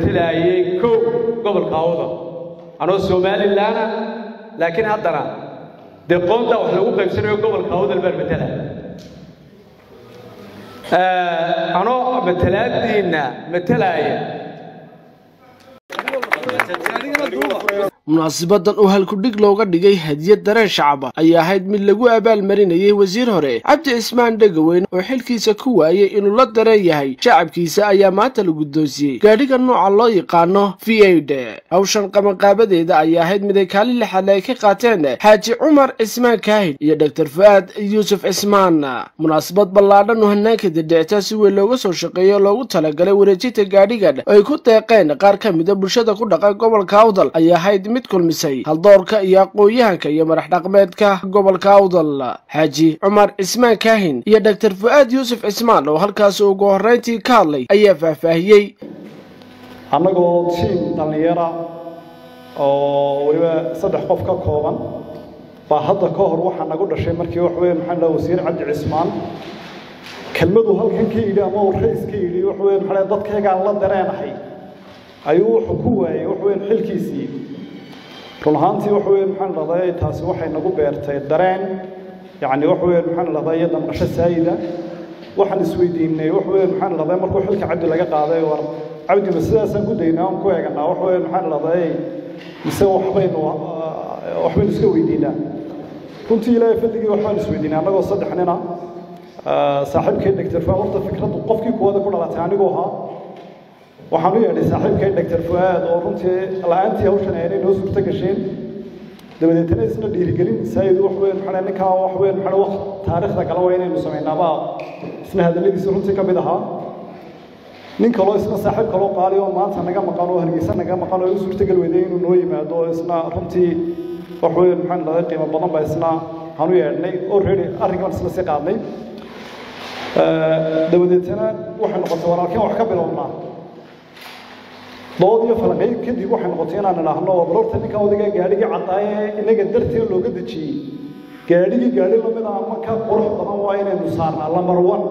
matelayay kow gobolka awda anoo somalilaana laakiin haddana dee qoonta wax lagu qaybsanayo gobolka awdal baan matalaya anoo matalaadiinna matalaya munaasibadan oo halkudhig looga dhigay hadiyad dareen shacaba ayaa ahayd mid lagu abaalmarinayay wasiir hore cabdi cismaan dhegaweyn oo xilkiisa ku waayey inuu la dareen yahay shacabkiisa ayaa maanta la guddoonsiyey gaadhiga nooca loo yaqaano v aid hawshan qabanqaabadeeda ayaa ahayd mid ay kaalin lixaadle ay ka qaateen xaaji cumar cismaan kaahid iyo dor fu'aad yuusuf cismaan munaasabad ballaadhan oo hanaanka didhicta si weyn looga soo shaqeeyo oo loogu talagalay wareejinta gaadhigan oo ay ku deeqeen qaar ka mida bulshada ku dhaqan gobolka awdal ayaa ahayd mid kulmisay haldoorka iyo aqoon-yahanka iyo madax dhaqmeedka gobolka awdal xaaji cumar cismaan kaahin iyo dor fu'aad yuusuf cismaan oo halkaasi ugu horrayntii ka hadlay ayaa faahfaahiyey annagoo tiim dhallinyara oo weliba saddex qof ka kooban baa hadda ka hor waxaa nagu dhashay markii wax weeye maxaa dhaha wasiir cabdi cismaan kelmaduu halkan ka yidhi ama uu rays ka yidhi wax weeye maxaa dhaha dadkaygaan la dareenahay ayuu wuxuu ku waayey wax weeye xilkiisii run ahaantii wax weeye maxaan dhahday taasi waxay nagu beertay dareen yacni wax weeye maxaan dhahday iyo damqasho saayida waxaan isweydiinay wax weeye maxaan dhahday markuu xilka cabdi laga qaaday war cabdi ma sidaasaan ku daynaa aan ku eeganaa wax weeye maxaan dhahday mise waxbaynu waxbaynu iska weydiinaa runtii ilaahay fadligii waxbaan isweydiinay annagoo saddex nina saaxiibkay dhegtar fuaad horta fikraddu qofkii kuwada ku dhalatay aniguu ahaa waxaan u yeedhay saaxiibkay dhegtar fuaad oo runtii la-aantii hawshan aynay noo suurto gasheen dabadeetana isna dhiirigelin saayid wax weyn maxaa ninkaa wax weyn maxaa wax taariikhda kale waa inaynu samaynaabaa isna hadalladiisa runtii ka mid ahaa nin kaloo isna saaxiib kaloo qaali oo maanta naga maqan oo hargeysa naga maqan oo u suurtagal weyday inuu noo yimaado oo isna runtii wax weyn maxaan dhahday qiimo badan baa isna waxaan u yeedhnay already arrinkan isla sii qaadnay dabadeetana waxay noqotay walaalkeen wax ka bilownaa dood iyo falaqayn kadib waxay noqotay inaan idhaahno war horta ninka odayga gaadhigii caddaaye inaga darteed looga dejiyey gaadhigii gaadhi lamid ah ama ka qurux badan waa inaynu saarnaa lambar one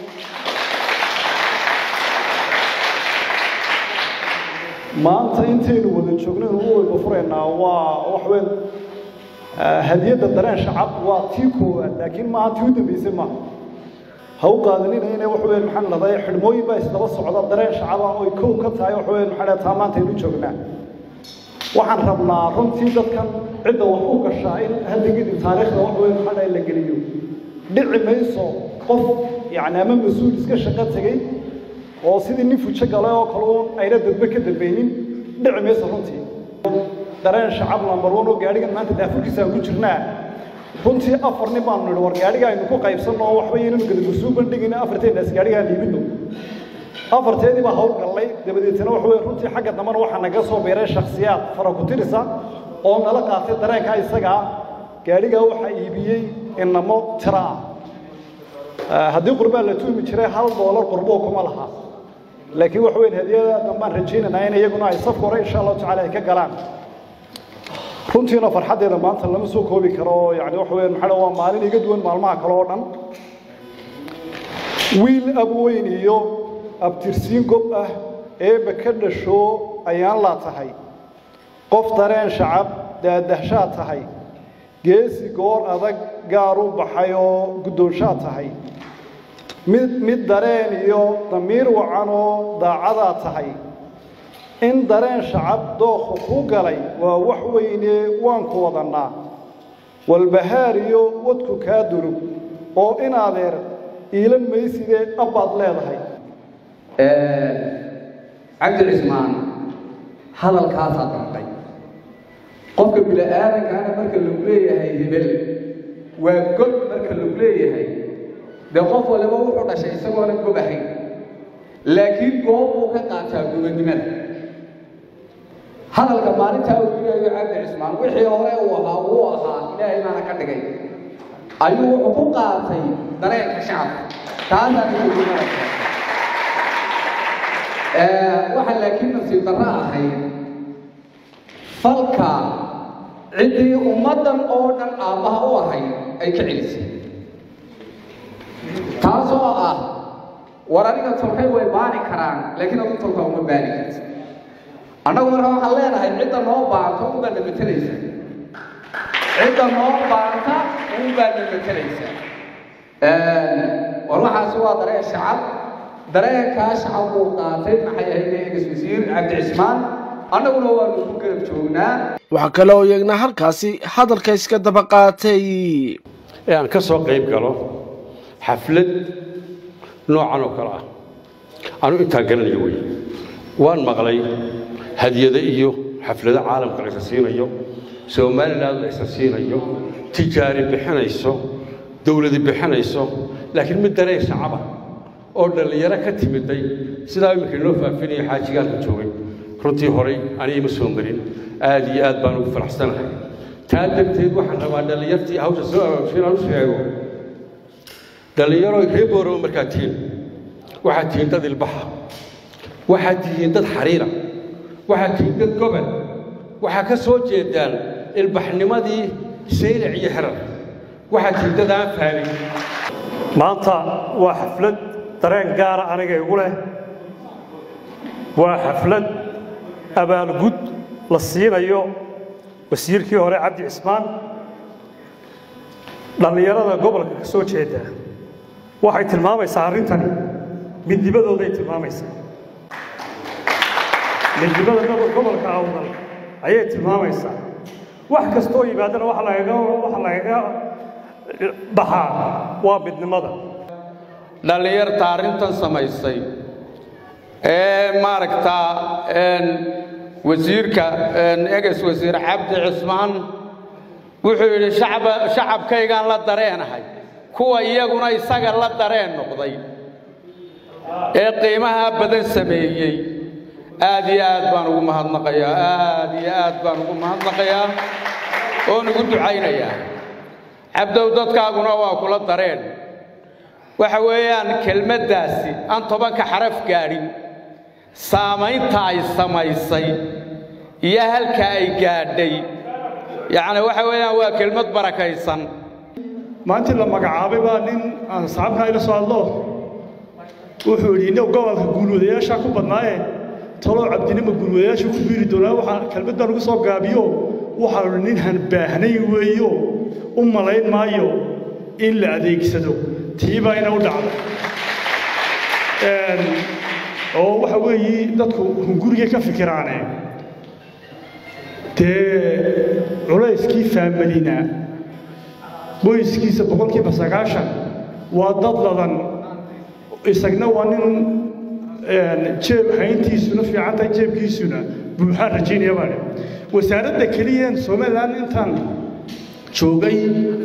maanta intaynu wada joogno ugu weyba furaynaa waa wax weyn hadiyadda dareen shacab waa tii koowaad laakiin maaha tii u dambeysay maaha ha u qaadanina inay wax weyn maxaan dhahday xidhmooyin baa isdaba socda dareen shacaba oy kow ka tahay wax weyn maxaa dhahay taa maanta aynu joognaa waxaan rabnaa runtii dadkan cidda wax u gashaa in hadda kadib taariikhda wax weyn maxaa dhahay la geliyo dhici mayso qof yacni ama mas-uul iska shaqo tegey oo sidii nin fujo galay oo kale uun ayna dadba ka dambaynin dhici mayso runtii dareen shacab lambar one oo gaadhigan maanta daafurkiisa aan ku jirnaa runtii afar nin baanu nidhi war gaadhiga aynu ku qaybsanno oo waxba inaynu gadagursuu bandhigin afarteennaas gaadhigaan iibinno afarteedii baa hawl gallay dabadeetana waxa weye runtii xagga dambana waxaa naga soo beeray shakhsiyaad fara ku tirisa oo nala qaatay dareenkaa isagaa gaadhigaa waxaa iibiyey inamo tira ah haddii qurbaa la tuumi jiray hal doolar qurboo kuma laha laakiin waxa weyn hadiyada dambaan rajaynaynaa in iyaguna ay safka hore insha allahu tacala ay ka galaan runtiina farxaddeeda maanta lama soo koobi karo oo yani waxa weyn maxaa waa maalin iga duwan maalmaha kale oo dhan wiil abweyn iyo abtirsiin gob ah eebba ka dhasho ayaan laa tahay qof dareen shacab daadahshaad tahay geesi goor adag gaar u baxay oo guddoonshaad tahay mid mid dareen iyo damiir wacan oo daacadaa tahay in dareen shacab dookhu ku galay waa wax weyne waan ku wadannaa walbahaar iyo wadku kaa durug oo in adeer iilan maysidee abbaad leedahay cabdi cismaan hadalkaasaa dartay qofka bini-aadankaana marka lagu leeyahay hebel waa god marka lagu leeyahay dee qof waliba wuxuu dhashay isagoona gob ahayn laakiin goob uu ka qaataa gobannimada hadalka maalintaa uu yidhaayo cabdi cismaan wixii hore uu ahaa wuu ahaa ilaahay baana ka dhigay ayuu wuxuu ku qaatay dareenka shacabka taasaa gobannimada waxaa laakiin nasiib darro ahayd falka ciddii ummaddan oo dhan aabbaha u ahayd ay ka celisay taasoo ah war aniga tolkay way baani karaan laakiin adu tolka uma baani karti annagu marka waxaan leenahay cidda noo baanta unbaa na matelaysa cidda noo baanta unbaa na matelaysa war waxaasi waa dareen shacab dareenkaa shacab buu qaatay maxay ahayd eegas wasiir cabdi cismaan annaguna waanu ku garab joognaa waxaa kale oo iyagna halkaasi hadalka iska daba qaatay ee aan ka soo qayb galo xaflad noocan oo kale ah anu intaa garanayo wey waan maqlay hadiyado iyo xaflado caalamka la isa siinayo somaliland la isa siinayo tijaari bixinayso dowladi bixinayso laakiin mid dareen shacaba oo dhallinyaro ka timiday sidaa iminka inoo faafinaya xaajigaalka joogay runtii horay aniga ma soo marin aad iyo aad baan ugu faraxsanahay taa darteed waxaan rabaa dhallinyartii hawsha soo aroortay inaan u sheego dhallinyaro ree boorow markaad tihiin waxaad tihiin dad ilbaxa waxaad tihiin dad xariira waxaad tihiin dad gobol waxaa ka soo jeedaan ilbaxnimadii saylac iyo xerar waxaad tihiin dad aan fahmin maanta waa xaflad dareen gaara aniga igu leh waa xaflad abaalgud la siinayo wasiirkii hore cabdi cismaan dhallinyarada gobolka ka soo jeeda waxay tilmaamaysaa arrintani midnibadooday tilmaamaysaa midnimada gobolka awdal ayay tilmaamaysaa wax kastoo yimaadana waxa lagaga waxa lagaga baxaa waa midnimada dhallinyarta arrintan samaysay ee maaragtaa wasiirka eges wasiir cabdi cismaan wuxuu yidhi shacba shacabkaygaan la dareenahay kuwa iyaguna isaga la dareen noqday ee qiimaha badan sameeyey aad iyo aad baan ugu mahadnaqayaa aad iyo aad baan ugu mahadnaqayaa oon ugu ducaynayaa cabdow dadkaaguna waa kula dareen waxa weeyaan kelmaddaasi aan tobanka xaraf gaadhin saamaynta ay samaysay iyo halka ay gaadhay yacni waxa weeyaan waa kelmad barakaysan maantii la magacaabay baa nin aan saxaabka ila soo hadlo wuxuu yidhi innagu gobolka guulwadayaashaa ku badnaaye talow cabdinima guulwadayaasha ku biiri doonaa waxaa kelmaddan ugu soo gaabiyo waxaa nin han baahnayn weeyo u malayn maayo in la adeegsado tiibaa ina u dhacda oo waxa weeye dadku hunguriga ka fikiraane dee culayskii faamalina qoyskiisa boqolkiiba sagaashan waa dad ladan isagna waa nin jeeb hayntiisuna fiican tahay jeebkiisuna buuxaan rajaynaya baa dhe wasaaradda keliyeen somaliland intaan joogay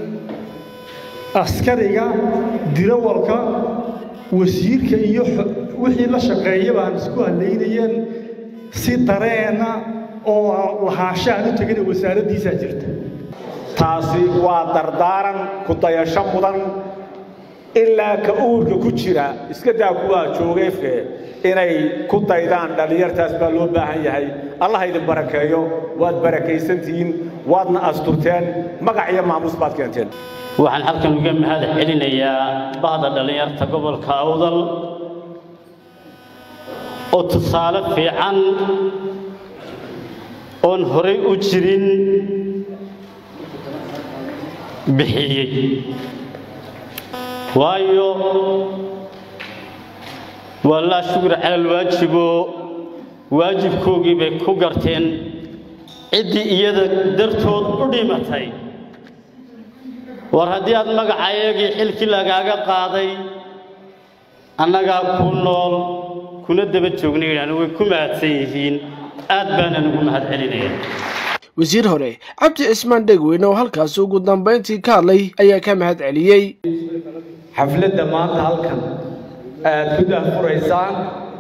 askariga dirawalka wasiirka iyo wixii la shaqeeya baan isku halaynayeen si dareena oo lahaanshahan u tegana wasaaraddiisaa jirta taasi waa dardaaran ku dayasho mudan ilaa ka uurka ku jira iska daa kuwaa joogayfe inay ku daydaan dhallinyartaas baa loo baahan yahay allah idin barakeeyo waad barakaysantihiin waadna asturteen magac iyo maamuus baad keenteen waxaan halkan uga mahad celinayaa bahda dhallinyarta gobolka awdal oo tusaale fiican oon horay u jirin bixiyey waayo waa laa shukra cala alwaajibo waajibkoogii bay ku garteen ciddii iyada dartood u dhimatay war haddii aad magacaayagii xilkii lagaaga qaaday annagaa ku nool kuna daba joognaydhaan way ku mahadsan yihiin aad baanan ugu mahad celinaya wasiir hore cabdi cismaan dhegweyne oo halkaasi ugu dambayntii ka hadlay ayaa ka mahad celiyey xafladda maanta halkan aad ku daahfuraysaan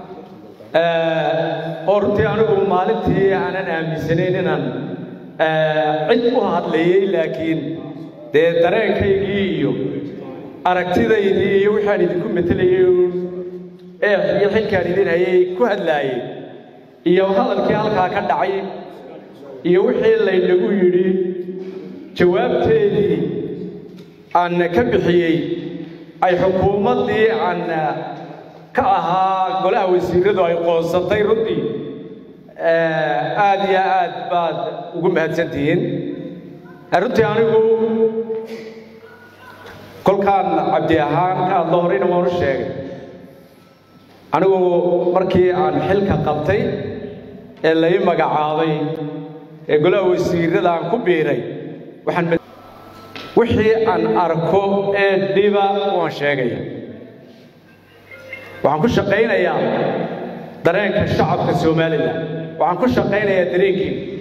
oo runtii anigu maalintii aanan aaminsanayn inaan cid u hadlayey laakiin dee dareenkaygii iyo aragtidaydii iyo wixaan idinku matelayey ee iyo xilkaan idin hayay ku hadlaayey iyo hadalkii halkaa ka dhacay iyo wixii laynagu yidhi jawaabteedii aan ka bixiyey ay xukuumaddii aan ka ahaa golaha wasiiradu ay qoonsatay runtii aad iyo aad baad ugu mahadsantihiin runtii anigu kolkaan cabdi ahaan ka hadlo horeyna waan u sheegay anigu markii aan xilka qabtay ee lai magacaabay ee golaha wasiirada aan ku biiray waxaan wixii aan arko ee dhiba waan sheegaya waxaan ku shaqaynayaa dareenka shacabka somalilan waxaan ku shaqaynayaa dareenkiina